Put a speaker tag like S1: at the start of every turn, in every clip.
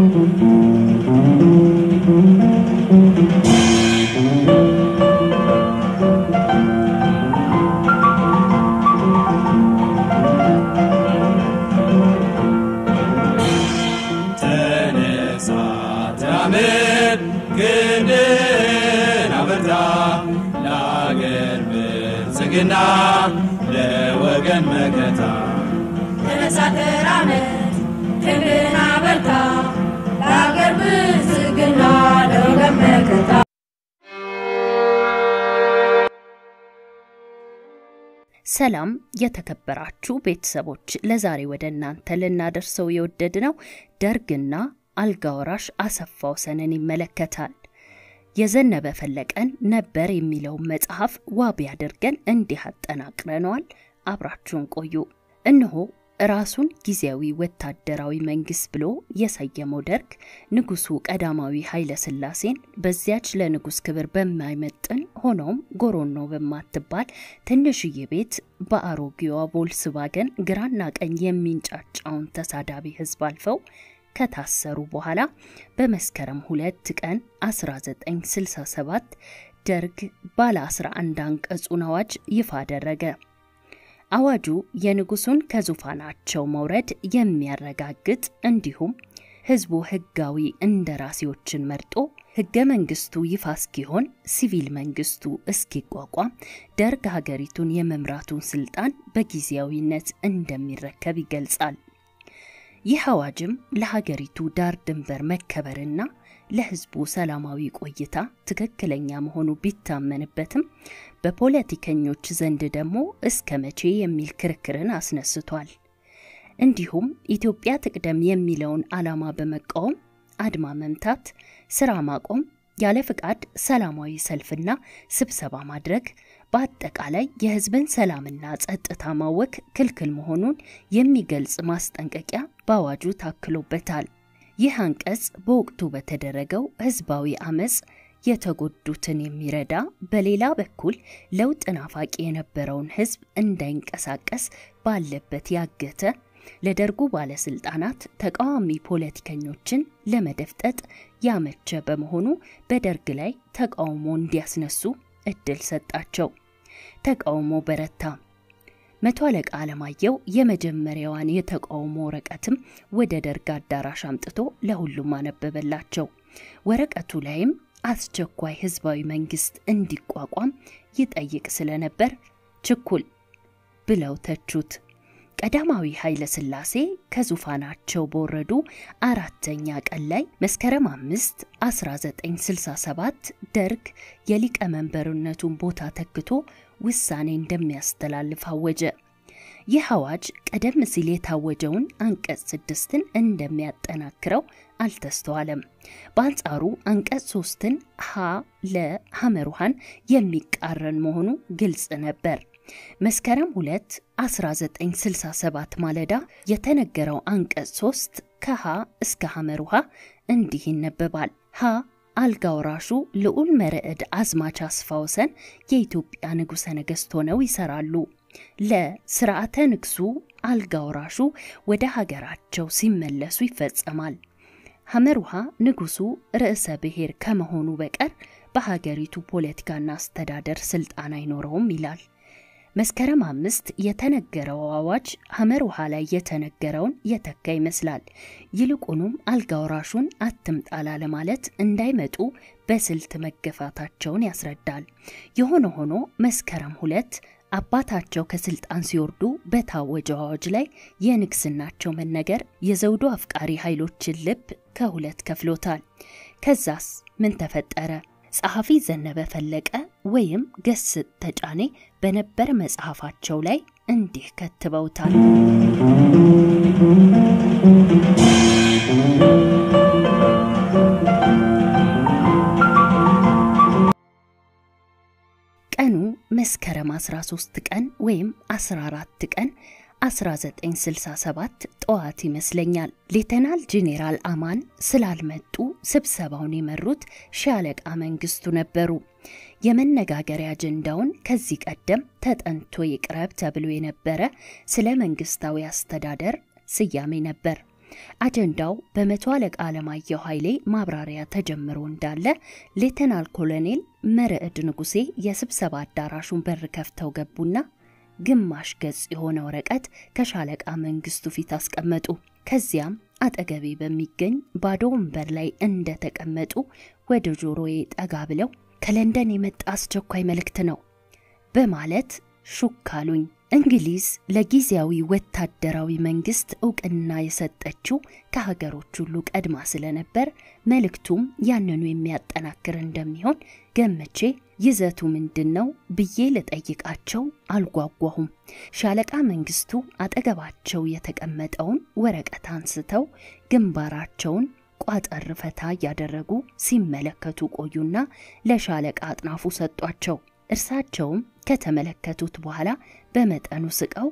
S1: ተነሳ ተራመድ ክንድህን አበርታ ለአገር ብልጽግና ለወገን መከታ
S2: ተነሳ ተራመድ ክንድህን አበርታ ለአገር ብልጽግና ለወገን መከታ
S3: ሰላም የተከበራችሁ ቤተሰቦች፣ ለዛሬ ወደ እናንተ ልናደርሰው የወደድነው ደርግና አልጋ ወራሽ አሰፋ ወሰንን ይመለከታል። የዘነበ ፈለቀን ነበር የሚለውን መጽሐፍ ዋቢ አድርገን እንዲህ አጠናቅረነዋል። አብራችሁን ቆዩ። እነሆ ራሱን ጊዜያዊ ወታደራዊ መንግስት ብሎ የሰየመው ደርግ ንጉሱ ቀዳማዊ ኃይለ ሥላሴን በዚያች ለንጉስ ክብር በማይመጥን ሆኖም ጎሮኖ በማትባል ትንሽዬ ቤት በአሮጌዋ ቮልስዋገን ግራና ቀኝ የሚንጫጫውን ተሳዳቢ ህዝብ አልፈው ከታሰሩ በኋላ በመስከረም ሁለት ቀን 1967 ደርግ ባለ 11 አንቀጹን አዋጅ ይፋ አደረገ። አዋጁ የንጉሱን ከዙፋናቸው መውረድ የሚያረጋግጥ እንዲሁም ህዝቡ ህጋዊ እንደራሴዎችን መርጦ ህገ መንግስቱ ይፋ እስኪሆን ሲቪል መንግስቱ እስኪቋቋም ደርግ ሀገሪቱን የመምራቱን ስልጣን በጊዜያዊነት እንደሚረከብ ይገልጻል። ይህ አዋጅም ለሀገሪቱ ዳር ድንበር መከበርና ለህዝቡ ሰላማዊ ቆይታ ትክክለኛ መሆኑ ቢታመንበትም በፖለቲከኞች ዘንድ ደግሞ እስከ መቼ የሚል ክርክርን አስነስቷል። እንዲሁም ኢትዮጵያ ትቅደም የሚለውን ዓላማ በመቃወም አድማ መምታት፣ ስራ ማቆም፣ ያለ ፍቃድ ሰላማዊ ሰልፍና ስብሰባ ማድረግ በአጠቃላይ የህዝብን ሰላምና ጸጥታ ማወክ ክልክል መሆኑን የሚገልጽ ማስጠንቀቂያ በአዋጁ ታክሎበታል። ይህ አንቀጽ በወቅቱ በተደረገው ህዝባዊ አመፅ የተጎዱትን የሚረዳ በሌላ በኩል ለውጥ ናፋቂ የነበረውን ህዝብ እንዳይንቀሳቀስ ባለበት ያገተ ለደርጉ ባለስልጣናት ተቃዋሚ ፖለቲከኞችን ለመደፍጠጥ ያመቸ በመሆኑ በደርግ ላይ ተቃውሞ እንዲያስነሱ እድል ሰጣቸው። ተቃውሞ በረታ። መቶ አለቃ አለማየሁ የመጀመሪያዋን የተቃውሞ ወረቀትም ወደ ደርግ አዳራሽ አምጥቶ ለሁሉም አነበበላቸው። ወረቀቱ ላይም አስቸኳይ ህዝባዊ መንግስት እንዲቋቋም ይጠይቅ ስለነበር ችኩል ብለው ተቹት። ቀዳማዊ ኃይለ ሥላሴ ከዙፋናቸው በወረዱ አራተኛ ቀን ላይ መስከረም አምስት 1967 ደርግ የሊቀመንበርነቱን ቦታ ተክቶ ውሳኔ እንደሚያስተላልፍ አወጀ። ይህ አዋጅ ቀደም ሲል የታወጀውን አንቀጽ ስድስትን እንደሚያጠናክረው አልተስተዋለም። በአንጻሩ አንቀጽ ሶስትን ሀ ለሐመሩሃን የሚቃረን መሆኑ ግልጽ ነበር። መስከረም 2 1967 ማለዳ የተነገረው አንቀጽ 3 ከሀ እስከ ሐመሩሃ እንዲህ ይነበባል። ሀ አልጋ ወራሹ ልዑል መርዕድ አዝማች አስፋ ወሰን የኢትዮጵያ ንጉሠ ነገሥት ሆነው ይሰራሉ። ለስርዓተ ንግሱ አልጋ ወራሹ ወደ ሀገራቸው ሲመለሱ ይፈጸማል። ሐመሩሃ ንጉሱ ርዕሰ ብሔር ከመሆኑ በቀር በሀገሪቱ ፖለቲካና አስተዳደር ስልጣን አይኖረውም ይላል። መስከረም አምስት የተነገረው አዋጅ ሐመር ውሃ ላይ የተነገረውን የተካ ይመስላል። ይልቁኑም አልጋ ወራሹን አትምጣላ ለማለት እንዳይመጡ በስልት መገፋታቸውን ያስረዳል። የሆነ ሆኖ መስከረም ሁለት አባታቸው ከስልጣን ሲወርዱ በታወጀው አዋጅ ላይ የንግስናቸው መነገር የዘውዱ አፍቃሪ ኃይሎችን ልብ ከሁለት ከፍሎታል። ከዛስ ምን ተፈጠረ? ጸሐፊ ዘነበ ፈለቀ ወይም ገስጥ ተጫኔ በነበር መጽሐፋቸው ላይ እንዲህ ከትበውታል። ቀኑ መስከረም 13 ቀን ወይም 14 ቀን 1967 ጠዋት ይመስለኛል። ሌተናል ጄኔራል አማን ስላልመጡ ስብሰባውን የመሩት ሻለቃ መንግስቱ ነበሩ። የመነጋገሪያ አጀንዳውን ከዚህ ቀደም ተጠንቶ ይቅረብ ተብሎ የነበረ ስለ መንግስታዊ አስተዳደር ስያሜ ነበር። አጀንዳው በመቶ አለቃ አለማየሁ ኃይሌ ማብራሪያ ተጀምሮ እንዳለ ሌተናል ኮሎኔል መርዕድ ንጉሴ የስብሰባ አዳራሹን በር ከፍተው ገቡና ግማሽ ገጽ የሆነ ወረቀት ከሻለቃ መንግስቱ ፊት አስቀመጡ። ከዚያም አጠገቤ በሚገኝ ባዶ ወንበር ላይ እንደተቀመጡ ወደ ጆሮዬ ጠጋ ብለው ከለንደን የመጣ አስቸኳይ መልእክት ነው በማለት ሹክ አሉኝ። እንግሊዝ ለጊዜያዊ ወታደራዊ መንግስት እውቅና የሰጠችው ከሀገሮች ሁሉ ቀድማ ስለነበር መልእክቱም ያንኑ የሚያጠናክር እንደሚሆን ገምቼ ይዘቱ ምንድን ነው ብዬ ልጠይቃቸው አልጓጓሁም። ሻለቃ መንግስቱ አጠገባቸው የተቀመጠውን ወረቀት አንስተው ግንባራቸውን ቋጠር ፈታ እያደረጉ ሲመለከቱ ቆዩና ለሻለቃ አጥናፉ ሰጧቸው። እርሳቸውም ከተመለከቱት በኋላ በመጠኑ ስቀው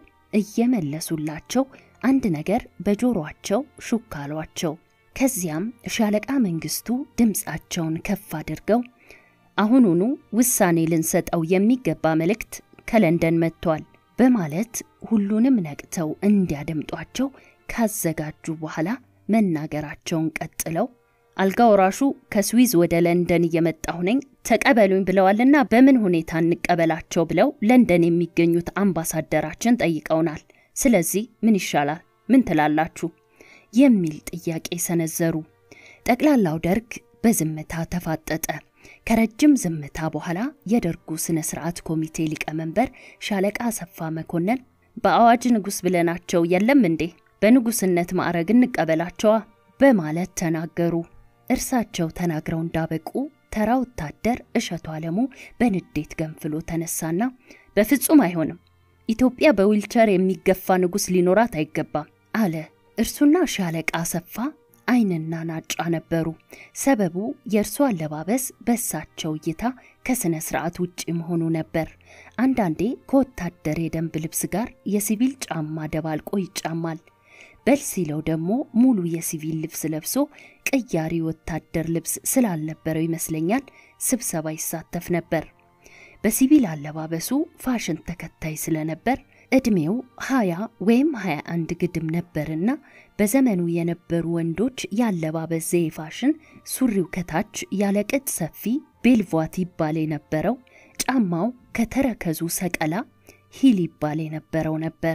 S3: እየመለሱላቸው አንድ ነገር በጆሮአቸው ሹክ አሏቸው። ከዚያም ሻለቃ መንግስቱ ድምፃቸውን ከፍ አድርገው አሁኑኑ ውሳኔ ልንሰጠው የሚገባ መልእክት ከለንደን መጥቷል በማለት ሁሉንም ነቅተው እንዲያደምጧቸው ካዘጋጁ በኋላ መናገራቸውን ቀጥለው አልጋ ወራሹ ከስዊዝ ወደ ለንደን እየመጣሁ ነኝ ተቀበሉኝ ብለዋልና በምን ሁኔታ እንቀበላቸው ብለው ለንደን የሚገኙት አምባሳደራችን ጠይቀውናል። ስለዚህ ምን ይሻላል? ምን ትላላችሁ? የሚል ጥያቄ ሰነዘሩ። ጠቅላላው ደርግ በዝምታ ተፋጠጠ። ከረጅም ዝምታ በኋላ የደርጉ ስነ ስርዓት ኮሚቴ ሊቀመንበር ሻለቃ አሰፋ መኮንን በአዋጅ ንጉሥ ብለናቸው የለም እንዴ? በንጉስነት ማዕረግ እንቀበላቸዋ በማለት ተናገሩ። እርሳቸው ተናግረው እንዳበቁ ተራ ወታደር እሸቱ አለሙ በንዴት ገንፍሎ ተነሳና በፍጹም አይሆንም፣ ኢትዮጵያ በዊልቸር የሚገፋ ንጉሥ ሊኖራት አይገባም አለ። እርሱና ሻለቃ አሰፋ ዓይንና ናጫ ነበሩ። ሰበቡ የእርሱ አለባበስ በእሳቸው እይታ ከሥነ ሥርዓት ውጭ መሆኑ ነበር። አንዳንዴ ከወታደር የደንብ ልብስ ጋር የሲቪል ጫማ ደባልቆ ይጫማል። በል ሲለው ደግሞ ሙሉ የሲቪል ልብስ ለብሶ ቅያሪ ወታደር ልብስ ስላልነበረው ይመስለኛል ስብሰባ ይሳተፍ ነበር። በሲቪል አለባበሱ ፋሽን ተከታይ ስለነበር ዕድሜው ሀያ ወይም ሀያ አንድ ግድም ነበርና በዘመኑ የነበሩ ወንዶች የአለባበስ ዘዬ ፋሽን ሱሪው ከታች ያለቅጥ ሰፊ ቤልቫት ይባል የነበረው ጫማው ከተረከዙ ሰቀላ ሂል ይባል የነበረው ነበር።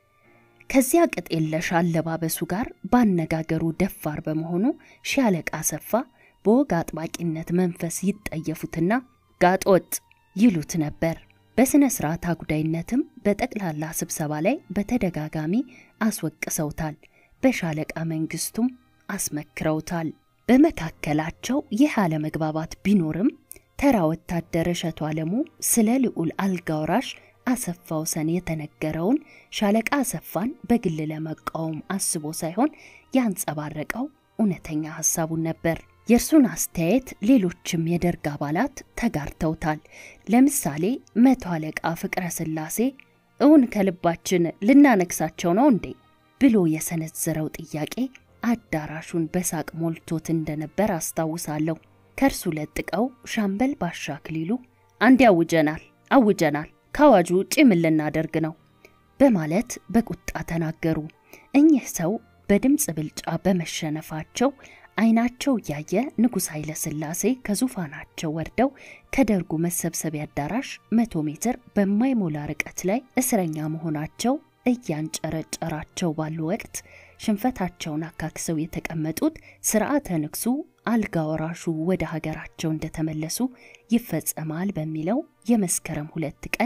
S3: ከዚያ ቅጥ የለሽ አለባበሱ ጋር ባነጋገሩ ደፋር በመሆኑ ሻለቃ አሰፋ በወግ አጥባቂነት መንፈስ ይጠየፉትና ጋጦጥ ይሉት ነበር። በሥነ ሥርዓት አጉዳይነትም በጠቅላላ ስብሰባ ላይ በተደጋጋሚ አስወቅሰውታል። በሻለቃ መንግስቱም አስመክረውታል። በመካከላቸው ይህ አለመግባባት ቢኖርም ተራ ወታደር እሸቱ አለሙ ስለ ልዑል አልጋ ወራሽ አሰፋ ወሰን የተነገረውን ሻለቃ አሰፋን በግል ለመቃወም አስቦ ሳይሆን ያንጸባረቀው እውነተኛ ሐሳቡን ነበር። የእርሱን አስተያየት ሌሎችም የደርግ አባላት ተጋርተውታል። ለምሳሌ መቶ አለቃ ፍቅረ ሥላሴ እውን ከልባችን ልናነግሳቸው ነው እንዴ ብሎ የሰነዘረው ጥያቄ አዳራሹን በሳቅ ሞልቶት እንደነበር አስታውሳለሁ። ከእርሱ ለጥቀው ሻምበል ባሻ አክሊሉ አንዴ አውጀናል አውጀናል ከአዋጁ ውጪ ምን ልናደርግ ነው በማለት በቁጣ ተናገሩ። እኚህ ሰው በድምፅ ብልጫ በመሸነፋቸው ዓይናቸው እያየ ንጉሥ ኃይለ ሥላሴ ከዙፋናቸው ወርደው ከደርጉ መሰብሰቢያ አዳራሽ መቶ ሜትር በማይሞላ ርቀት ላይ እስረኛ መሆናቸው እያንጨረጨራቸው ባሉ ወቅት ሽንፈታቸውን አካክሰው የተቀመጡት ስርዓተ ንግሱ አልጋ ወራሹ ወደ ሀገራቸው እንደተመለሱ ይፈጸማል በሚለው የመስከረም ሁለት ቀን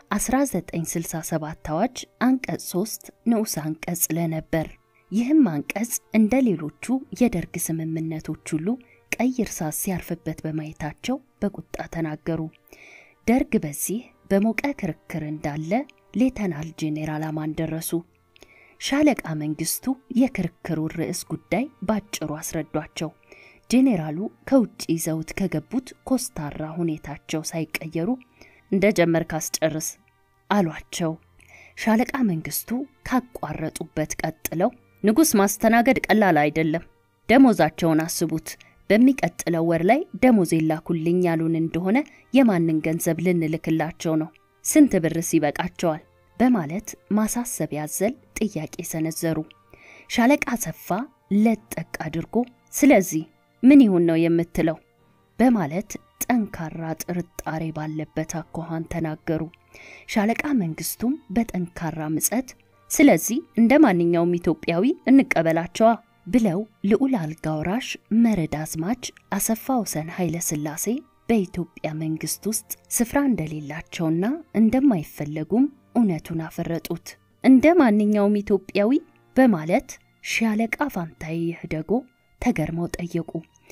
S3: 1967 አዋጅ አንቀጽ 3 ንዑስ አንቀጽ ለነበር። ይህም አንቀጽ እንደ ሌሎቹ የደርግ ስምምነቶች ሁሉ ቀይ እርሳስ ሲያርፍበት በማየታቸው በቁጣ ተናገሩ። ደርግ በዚህ በሞቀ ክርክር እንዳለ ሌተናል ጄኔራል አማን ደረሱ። ሻለቃ መንግስቱ የክርክሩን ርዕስ ጉዳይ ባጭሩ አስረዷቸው። ጄኔራሉ ከውጭ ይዘውት ከገቡት ኮስታራ ሁኔታቸው ሳይቀየሩ እንደ ጀመርክ አስጨርስ አሏቸው። ሻለቃ መንግስቱ ካቋረጡበት ቀጥለው ንጉሥ ማስተናገድ ቀላል አይደለም፣ ደሞዛቸውን አስቡት። በሚቀጥለው ወር ላይ ደሞዝ የላኩልኝ ያሉን እንደሆነ የማንን ገንዘብ ልንልክላቸው ነው? ስንት ብርስ ይበቃቸዋል? በማለት ማሳሰቢያ ያዘል ጥያቄ ሰነዘሩ። ሻለቃ አሰፋ ለጠቅ አድርጎ ስለዚህ ምን ይሁን ነው የምትለው በማለት ጠንካራ ጥርጣሬ ባለበት አኳኋን ተናገሩ። ሻለቃ መንግስቱም በጠንካራ ምጸት ስለዚህ እንደ ማንኛውም ኢትዮጵያዊ እንቀበላቸዋ ብለው ልዑል አልጋ ወራሽ መረድ አዝማች አሰፋ ወሰን ኃይለ ሥላሴ በኢትዮጵያ መንግስት ውስጥ ስፍራ እንደሌላቸውና እንደማይፈለጉም እውነቱን አፈረጡት። እንደ ማንኛውም ኢትዮጵያዊ በማለት ሻለቃ ፋንታዬ ይህደጎ ተገርመው ጠየቁ።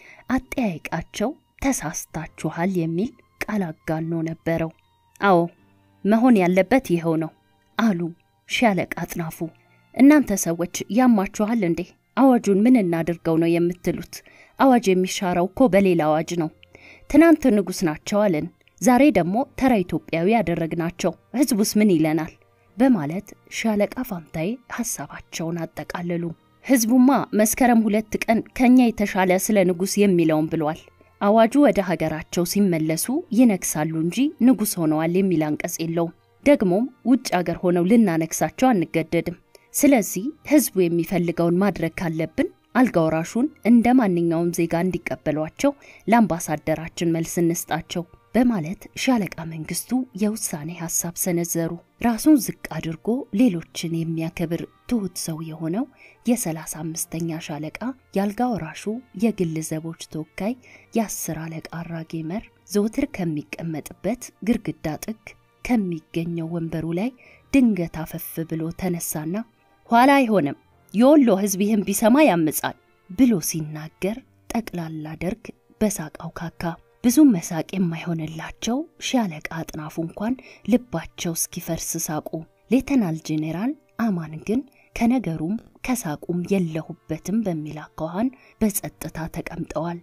S3: አጠያይቃቸው ተሳስታችኋል የሚል ቃል አጋኖ ነበረው። አዎ መሆን ያለበት ይኸው ነው አሉ ሻለቃ አጥናፉ። እናንተ ሰዎች ያማችኋል እንዴ? አዋጁን ምን እናድርገው ነው የምትሉት? አዋጅ የሚሻረው እኮ በሌላ አዋጅ ነው። ትናንት ንጉሥ ናቸው አለን፣ ዛሬ ደግሞ ተራ ኢትዮጵያዊ ያደረግናቸው። ህዝቡስ ምን ይለናል? በማለት ሻለቃ ፋንታዬ ሐሳባቸውን አጠቃለሉ። ህዝቡማ መስከረም ሁለት ቀን ከኛ የተሻለ ስለ ንጉሥ የሚለውን ብሏል። አዋጁ ወደ ሀገራቸው ሲመለሱ ይነግሳሉ እንጂ ንጉሥ ሆነዋል የሚል አንቀጽ የለውም። ደግሞም ውጭ አገር ሆነው ልናነግሳቸው አንገደድም። ስለዚህ ህዝቡ የሚፈልገውን ማድረግ ካለብን አልጋ ወራሹን እንደ ማንኛውም ዜጋ እንዲቀበሏቸው ለአምባሳደራችን መልስ እንስጣቸው በማለት ሻለቃ መንግስቱ የውሳኔ ሐሳብ ሰነዘሩ። ራሱን ዝቅ አድርጎ ሌሎችን የሚያከብር ትሑት ሰው የሆነው የሰላሳ አምስተኛ ሻለቃ የአልጋ ወራሹ የግል ዘቦች ተወካይ የአስር አለቃ አራጌ መር ዘውትር ከሚቀመጥበት ግርግዳ ጥግ ከሚገኘው ወንበሩ ላይ ድንገት አፈፍ ብሎ ተነሳና ኋላ አይሆንም የወሎ ህዝብ ይህን ቢሰማ ያምጻል ብሎ ሲናገር ጠቅላላ ደርግ በሳቃው ካካ። ብዙም መሳቅ የማይሆንላቸው ሻለቃ አጥናፉ እንኳን ልባቸው እስኪፈርስ ሳቁ። ሌተናል ጄኔራል አማን ግን ከነገሩም ከሳቁም የለሁበትም በሚል አኳኋን በጸጥታ ተቀምጠዋል።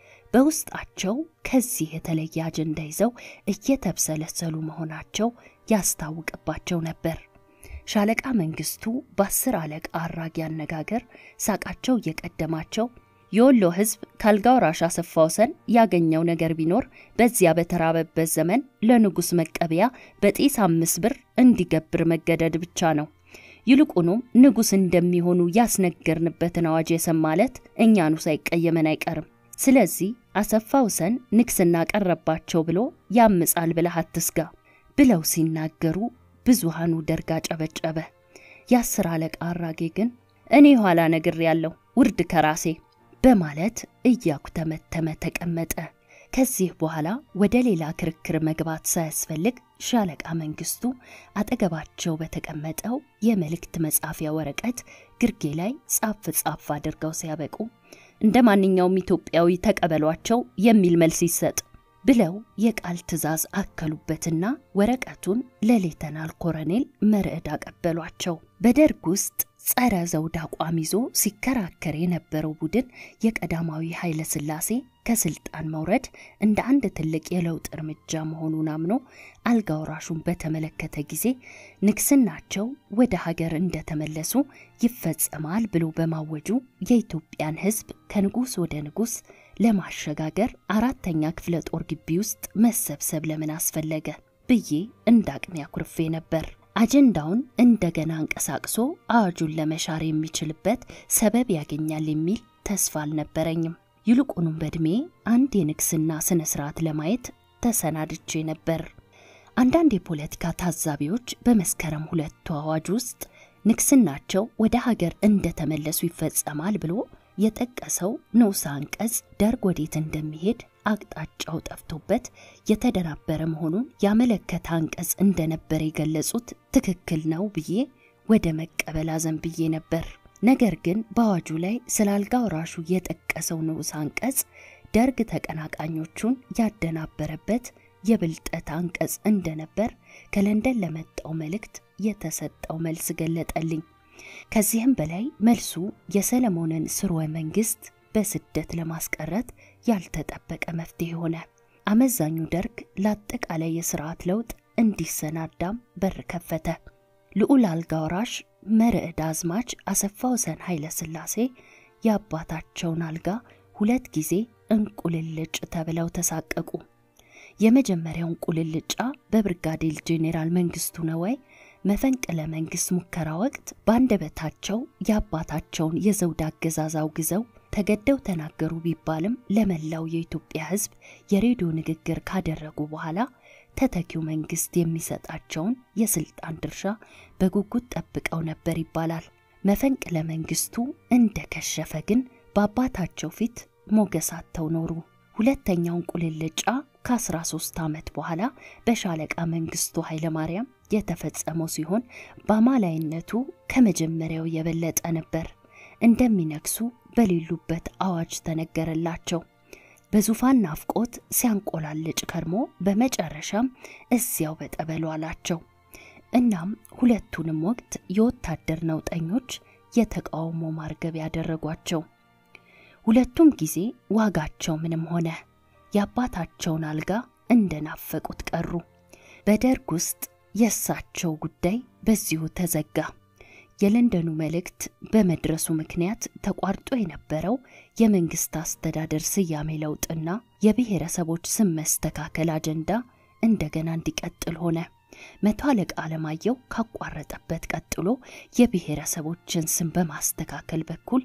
S3: በውስጣቸው ከዚህ የተለየ አጀንዳ ይዘው እየተብሰለሰሉ መሆናቸው ያስታውቅባቸው ነበር። ሻለቃ መንግስቱ በአስር አለቃ አራጊ አነጋገር ሳቃቸው እየቀደማቸው የወሎ ህዝብ ከአልጋ ወራሽ አሰፋ ወሰን ያገኘው ነገር ቢኖር በዚያ በተራበበት ዘመን ለንጉሥ መቀበያ በጤስ አምስት ብር እንዲገብር መገደድ ብቻ ነው። ይልቁኑም ንጉሥ እንደሚሆኑ ያስነገርንበትን አዋጅ የሰማለት እኛኑ ሳይቀየመን አይቀርም። ስለዚህ አሰፋ ወሰን ንግስና ቀረባቸው ብሎ ያምጻል ብለህ አትስጋ ብለው ሲናገሩ ብዙሃኑ ደርጋ ጨበጨበ። የአስር አለቃ አራጌ ግን እኔ ኋላ ነግር ያለው ውርድ ከራሴ በማለት እያኩተመተመ ተቀመጠ። ከዚህ በኋላ ወደ ሌላ ክርክር መግባት ሳያስፈልግ ሻለቃ መንግስቱ አጠገባቸው በተቀመጠው የመልእክት መጻፊያ ወረቀት ግርጌ ላይ ጻፍ ጻፍ አድርገው ሲያበቁ እንደ ማንኛውም ኢትዮጵያዊ ተቀበሏቸው የሚል መልስ ይሰጥ ብለው የቃል ትዕዛዝ አከሉበትና ወረቀቱን ለሌተናል ኮረኔል መርዕድ አቀበሏቸው። በደርግ ውስጥ ጸረ ዘውድ አቋም ይዞ ሲከራከር የነበረው ቡድን የቀዳማዊ ኃይለ ሥላሴ ከስልጣን መውረድ እንደ አንድ ትልቅ የለውጥ እርምጃ መሆኑን አምኖ አልጋ ወራሹን በተመለከተ ጊዜ ንግስናቸው ወደ ሀገር እንደተመለሱ ይፈጸማል ብሎ በማወጁ የኢትዮጵያን ሕዝብ ከንጉሥ ወደ ንጉሥ ለማሸጋገር አራተኛ ክፍለ ጦር ግቢ ውስጥ መሰብሰብ ለምን አስፈለገ ብዬ እንደ አቅሜ አኩርፌ ነበር። አጀንዳውን እንደገና አንቀሳቅሶ አዋጁን ለመሻር የሚችልበት ሰበብ ያገኛል የሚል ተስፋ አልነበረኝም። ይልቁኑም በዕድሜ አንድ የንግስና ስነ ስርዓት ለማየት ተሰናድቼ ነበር። አንዳንድ የፖለቲካ ታዛቢዎች በመስከረም ሁለቱ አዋጅ ውስጥ ንግስናቸው ወደ ሀገር እንደተመለሱ ይፈጸማል ብሎ የጠቀሰው ንዑስ አንቀጽ ደርግ ወዴት እንደሚሄድ አቅጣጫው ጠፍቶበት የተደናበረ መሆኑን ያመለከተ አንቀጽ እንደነበር የገለጹት ትክክል ነው ብዬ ወደ መቀበል አዘንብዬ ነበር። ነገር ግን በአዋጁ ላይ ስለ አልጋ ወራሹ የጠቀሰው ንዑስ አንቀጽ ደርግ ተቀናቃኞቹን ያደናበረበት የብልጠት አንቀጽ እንደነበር ከለንደን ለመጣው መልእክት የተሰጠው መልስ ገለጠልኝ። ከዚህም በላይ መልሱ የሰለሞንን ስርወ መንግስት በስደት ለማስቀረት ያልተጠበቀ መፍትሄ ሆነ። አመዛኙ ደርግ ለአጠቃላይ የስርዓት ለውጥ እንዲሰናዳም በር ከፈተ። ልዑል አልጋ ወራሽ መርዕድ አዝማች አሰፋ ወሰን ኃይለ ሥላሴ የአባታቸውን አልጋ ሁለት ጊዜ እንቁልልጭ ተብለው ተሳቀቁ። የመጀመሪያው እንቁልልጫ በብርጋዴር ጄኔራል መንግስቱ ነዋይ መፈንቅለ መንግስት ሙከራ ወቅት በአንደበታቸው የአባታቸውን የዘውድ አገዛዝ አውግዘው ተገደው ተናገሩ ቢባልም ለመላው የኢትዮጵያ ሕዝብ የሬዲዮ ንግግር ካደረጉ በኋላ ተተኪው መንግስት የሚሰጣቸውን የስልጣን ድርሻ በጉጉት ጠብቀው ነበር ይባላል። መፈንቅለ መንግስቱ እንደከሸፈ ግን በአባታቸው ፊት ሞገስ አጥተው ኖሩ። ሁለተኛውን ቁልልጫ ከ13 ዓመት በኋላ በሻለቃ መንግስቱ ኃይለማርያም የተፈጸመው ሲሆን በአማላይነቱ ከመጀመሪያው የበለጠ ነበር። እንደሚነግሱ በሌሉበት አዋጅ ተነገረላቸው። በዙፋን ናፍቆት ሲያንቆላልጭ ከርሞ በመጨረሻም እዚያው በጠበሉ አላቸው። እናም ሁለቱንም ወቅት የወታደር ነውጠኞች የተቃውሞ ማርገብ ያደረጓቸው። ሁለቱም ጊዜ ዋጋቸው ምንም ሆነ። የአባታቸውን አልጋ እንደናፈቁት ቀሩ። በደርግ ውስጥ የእሳቸው ጉዳይ በዚሁ ተዘጋ። የለንደኑ መልእክት በመድረሱ ምክንያት ተቋርጦ የነበረው የመንግስት አስተዳደር ስያሜ ለውጥና የብሔረሰቦች ስም መስተካከል አጀንዳ እንደገና እንዲቀጥል ሆነ። መቶ አለቃ አለማየሁ ካቋረጠበት ቀጥሎ የብሔረሰቦችን ስም በማስተካከል በኩል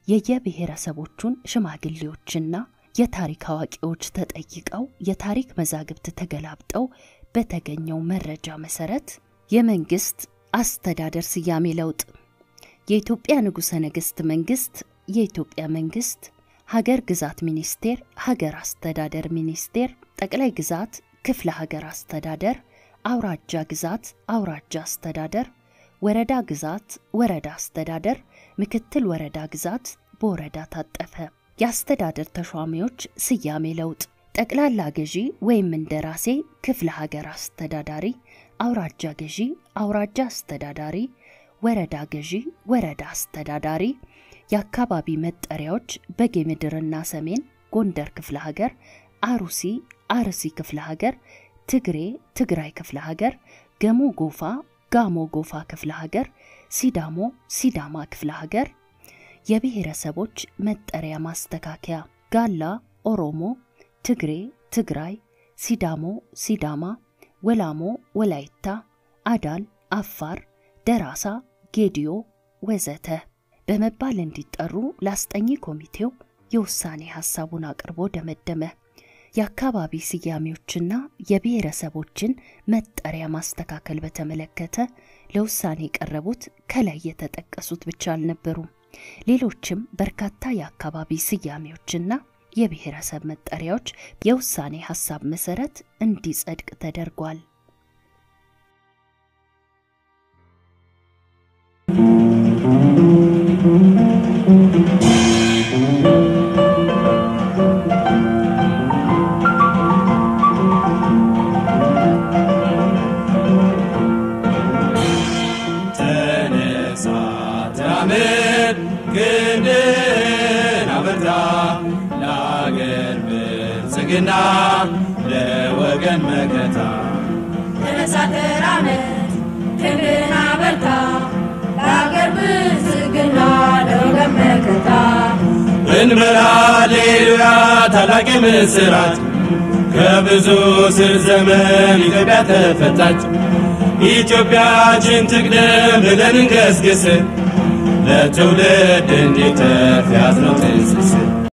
S3: የየብሔረሰቦቹን ሽማግሌዎችና የታሪክ አዋቂዎች ተጠይቀው የታሪክ መዛግብት ተገላብጠው በተገኘው መረጃ መሰረት የመንግስት አስተዳደር ስያሜ ለውጥ የኢትዮጵያ ንጉሠ ነገሥት መንግስት የኢትዮጵያ መንግስት ሀገር ግዛት ሚኒስቴር ሀገር አስተዳደር ሚኒስቴር ጠቅላይ ግዛት ክፍለ ሀገር አስተዳደር አውራጃ ግዛት አውራጃ አስተዳደር ወረዳ ግዛት ወረዳ አስተዳደር ምክትል ወረዳ ግዛት በወረዳ ታጠፈ። የአስተዳደር ተሿሚዎች ስያሜ ለውጥ ጠቅላላ ገዢ ወይም እንደራሴ ክፍለ ሀገር አስተዳዳሪ፣ አውራጃ ገዢ አውራጃ አስተዳዳሪ፣ ወረዳ ገዢ ወረዳ አስተዳዳሪ። የአካባቢ መጠሪያዎች በጌ ምድርና ሰሜን ጎንደር ክፍለ ሀገር፣ አሩሲ አርሲ ክፍለ ሀገር፣ ትግሬ ትግራይ ክፍለ ሀገር፣ ገሞ ጎፋ ጋሞ ጎፋ ክፍለ ሀገር፣ ሲዳሞ ሲዳማ ክፍለ ሀገር። የብሔረሰቦች መጠሪያ ማስተካከያ ጋላ ኦሮሞ፣ ትግሬ ትግራይ፣ ሲዳሞ ሲዳማ፣ ወላሞ ወላይታ፣ አዳል አፋር፣ ደራሳ ጌዲዮ ወዘተ በመባል እንዲጠሩ ለአስጠኚ ኮሚቴው የውሳኔ ሐሳቡን አቅርቦ ደመደመ። የአካባቢ ስያሜዎችና የብሔረሰቦችን መጠሪያ ማስተካከል በተመለከተ ለውሳኔ የቀረቡት ከላይ የተጠቀሱት ብቻ አልነበሩም። ሌሎችም በርካታ የአካባቢ ስያሜዎችና የብሔረሰብ መጠሪያዎች የውሳኔ ሐሳብ መሰረት እንዲጸድቅ ተደርጓል።
S1: ተነሳ ተራመድ ክንድህን አበርታ ለአገር ብልጽግና ለወገን መከታ
S2: ተነሳ ተራመድ ክንድህን አበርታ ለአገር ብልጽግና ለወገን መከታ
S1: እንበል ሃሌሉያ ታላቅ ምስራት ከብዙ ስር ዘመን ኢትዮጵያ ተፈታች። ኢትዮጵያችን ትቅደም ብለን እንገስግስ ለትውልድ እንዲተርፍ ያዝነው ትስስር